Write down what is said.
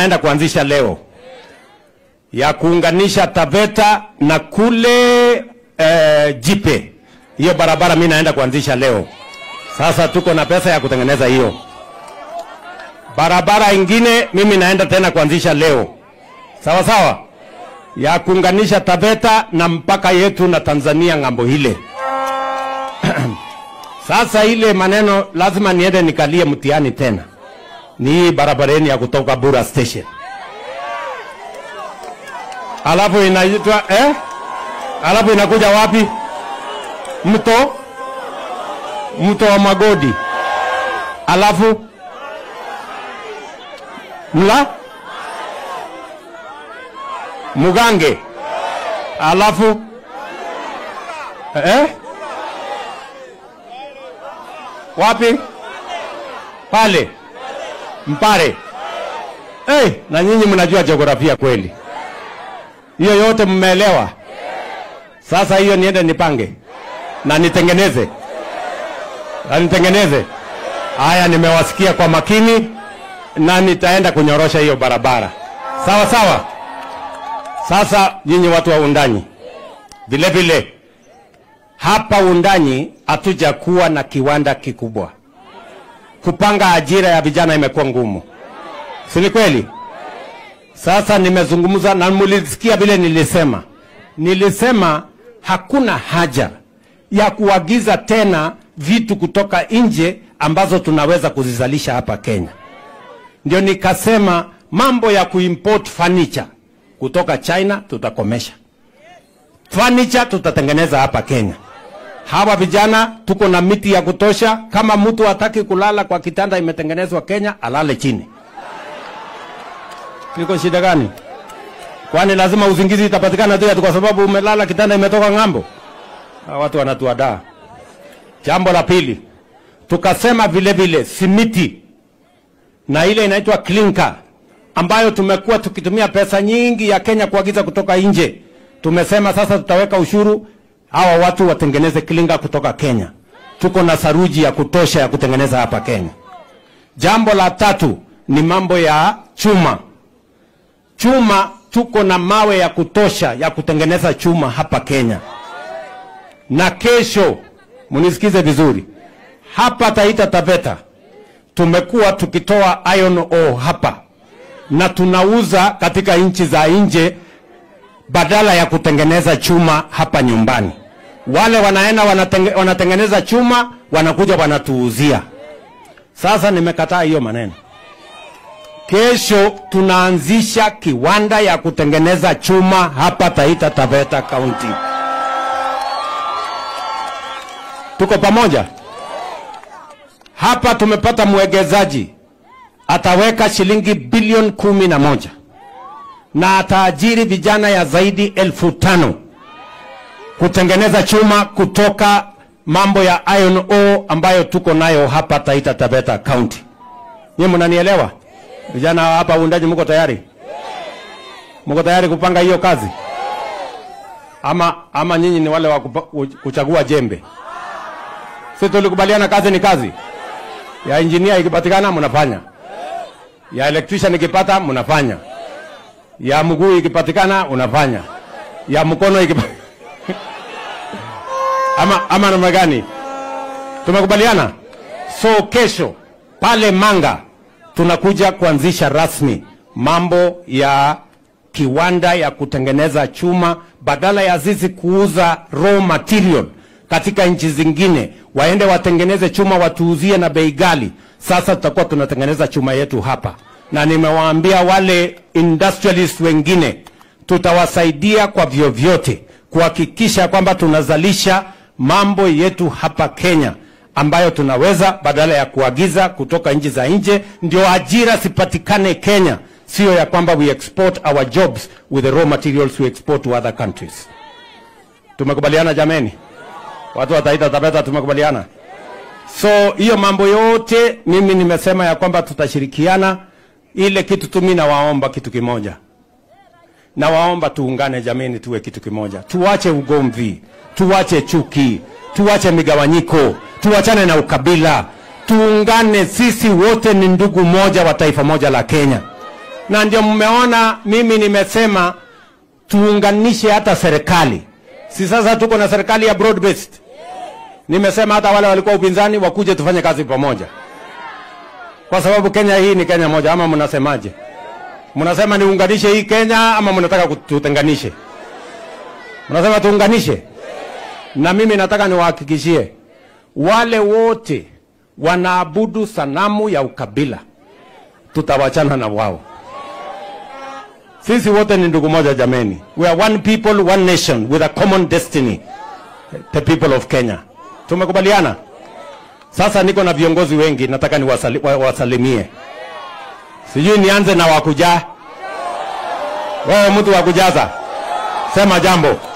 naenda kuanzisha leo ya kuunganisha Taveta na kule eh, Jipe. Hiyo barabara mimi naenda kuanzisha leo. Sasa tuko na pesa ya kutengeneza hiyo barabara. Ingine mimi naenda tena kuanzisha leo, sawa sawa, ya kuunganisha Taveta na mpaka yetu na Tanzania ng'ambo ile. Sasa ile maneno lazima niende nikalie mtihani tena, ni hii barabareni ya kutoka Bura Station, alafu inaitwa eh? alafu inakuja wapi? Mto mto wa Magodi, alafu mla Mugange, alafu eh? wapi? Pale Mpare. Hey, na nyinyi mnajua jiografia kweli, hiyo yote mmeelewa. Sasa hiyo niende nipange na nitengeneze na nitengeneze. Haya, nimewasikia kwa makini na nitaenda kunyorosha hiyo barabara, sawa sawa. Sasa nyinyi watu wa Undanyi, vile vile hapa Undanyi hatujakuwa na kiwanda kikubwa. Kupanga ajira ya vijana imekuwa ngumu, si ni kweli? Sasa nimezungumza na mulisikia vile nilisema, nilisema hakuna haja ya kuagiza tena vitu kutoka nje ambazo tunaweza kuzizalisha hapa Kenya. Ndio nikasema mambo ya kuimport furniture kutoka China tutakomesha. Furniture tutatengeneza hapa Kenya. Hawa vijana tuko na miti ya kutosha. Kama mtu hataki kulala kwa kitanda imetengenezwa Kenya, alale chini. Niko shida gani? Kwani lazima uzingizi itapatikana tu ati kwa sababu umelala kitanda imetoka ng'ambo? Hawa watu wanatuadaa. Jambo la pili, tukasema vile vile simiti na ile inaitwa clinker ambayo tumekuwa tukitumia pesa nyingi ya Kenya kuagiza kutoka nje. Tumesema sasa tutaweka ushuru, hawa watu watengeneze clinker kutoka Kenya. Tuko na saruji ya kutosha ya kutengeneza hapa Kenya. Jambo la tatu ni mambo ya chuma. Chuma tuko na mawe ya kutosha ya kutengeneza chuma hapa Kenya. Na kesho, munisikize vizuri, hapa Taita Taveta tumekuwa tukitoa iron ore hapa na tunauza katika nchi za nje badala ya kutengeneza chuma hapa nyumbani. Wale wanaenda wanatenge, wanatengeneza chuma wanakuja wanatuuzia. Sasa nimekataa hiyo maneno. Kesho tunaanzisha kiwanda ya kutengeneza chuma hapa Taita Taveta County. Tuko pamoja? Hapa tumepata mwegezaji ataweka shilingi bilioni kumi na moja na ataajiri vijana ya zaidi elfu tano kutengeneza chuma kutoka mambo ya iron ore ambayo tuko nayo hapa Taita Taveta County. Nyinyi mnanielewa? Vijana hapa uundaji, mko tayari? Mko tayari kupanga hiyo kazi? Ama ama nyinyi ni wale wa kupa- kuchagua jembe? Si tulikubaliana kazi ni kazi. Ya engineer ikipatikana mnafanya, ya electrician ikipata mnafanya, ya mguu ikipatikana unafanya, ya mkono ikipatikana ama, ama namna gani? Tumekubaliana. So kesho pale Manga tunakuja kuanzisha rasmi mambo ya kiwanda ya kutengeneza chuma, badala ya sisi kuuza raw material katika nchi zingine, waende watengeneze chuma watuuzie na bei ghali. Sasa tutakuwa tunatengeneza chuma yetu hapa, na nimewaambia wale industrialist wengine tutawasaidia kwa vyovyote kuhakikisha kwamba tunazalisha mambo yetu hapa Kenya ambayo tunaweza badala ya kuagiza kutoka nchi za nje, ndio ajira sipatikane Kenya, sio ya kwamba we export our jobs with the raw materials we export to other countries. Tumekubaliana jameni? Watu wa Taita Taveta tumekubaliana? So hiyo mambo yote mimi nimesema ya kwamba tutashirikiana. Ile kitu tu mimi nawaomba kitu kimoja, nawaomba tuungane jameni, tuwe kitu kimoja, tuache ugomvi, tuache chuki, tuache migawanyiko, tuachane na ukabila, tuungane. Sisi wote ni ndugu moja wa taifa moja la Kenya. na ndio mmeona mimi nimesema tuunganishe hata serikali. Si sasa tuko na serikali ya broad based. Nimesema hata wale walikuwa upinzani wakuje tufanye kazi pamoja, kwa sababu Kenya hii ni Kenya moja. Ama mnasemaje? Mnasema niunganishe hii Kenya ama mnataka tutenganishe? Mnasema tuunganishe, na mimi nataka niwahakikishie wale wote wanaabudu sanamu ya ukabila, tutawachana na wao. Sisi wote ni ndugu moja jameni. We are one people, one nation with a common destiny. The people of Kenya. Tumekubaliana? Sasa niko na viongozi wengi nataka niwasalimie. Sijui nianze na wakujaa. Wewe mtu wa kujaza. Sema jambo.